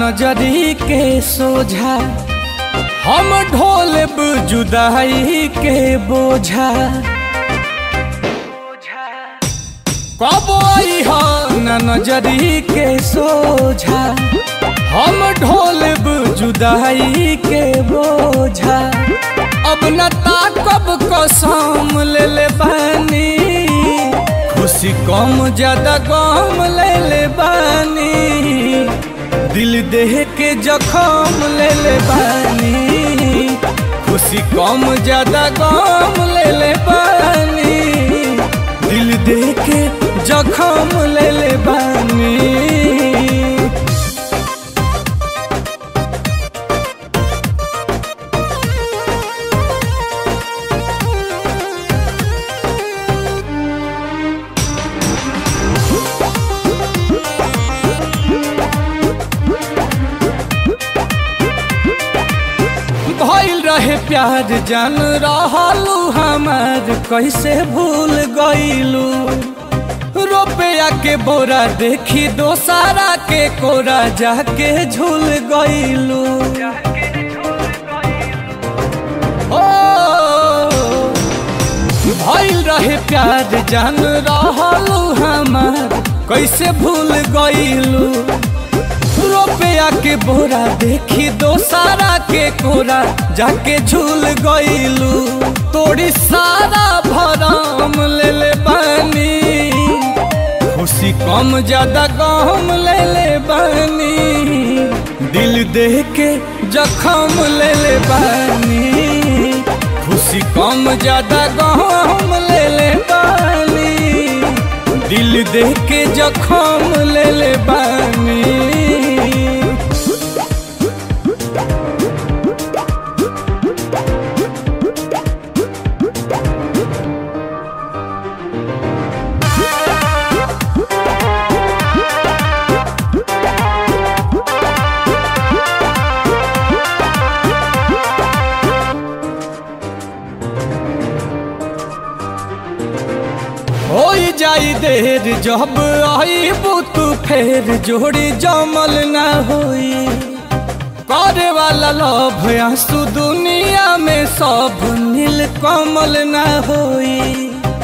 नजरी के सोझा हम ढोलब जुदाई के बोझा कब आई हो न नजरी के सोझा हम ढोलब जुदाई के बोझा अब न ताकब कसम ले ले बानी खुशी कम ज्यादा गम ले ले बानी दिल देह के जखम ले ले बानी खुशी कम ज्यादा गम ले ले बानी दिल देह के जखम ले ले बानी भइल रहे प्यार जान रहलू हमार कैसे भूल गईलू रुपया के बोरा देखी दोसारा के कोरा जाके झूल गईलू ओ भइल रहे प्यार जान रहलू हमार कैसे भूल गईलू रुपया के बोरा देखी दोसारा के कोरा जाके झूल गईलू तोड़ी सारा भरम ले ले बानी खुशी कम ज्यादा गम ले ले बानी दिल देह के जखम ले ले बानी खुशी कम ज्यादा गम ले ले बानी दिल देह के जखम ले ले बानी हो जाई देर जब आई तू फेर जोड़ी जमल ना होई करे वाला लोभ आंसू दुनिया में सब नील कमल ना होई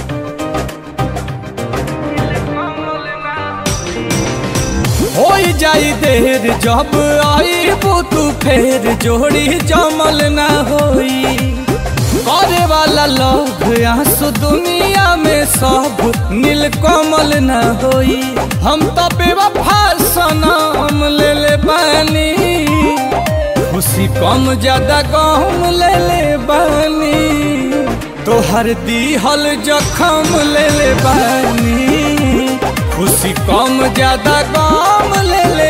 हो जाई देर जब आई तू फेर जोड़ी जमल ना होई करे वाला लोग आंसू दुनिया में सब नील कमल न होई हम तो बेवफा सनम ले ले बानी खुशी कम ज्यादा गम ले ले बानी तोहर दीहल जखम ले ले बानी खुशी कम ज्यादा गम ले ले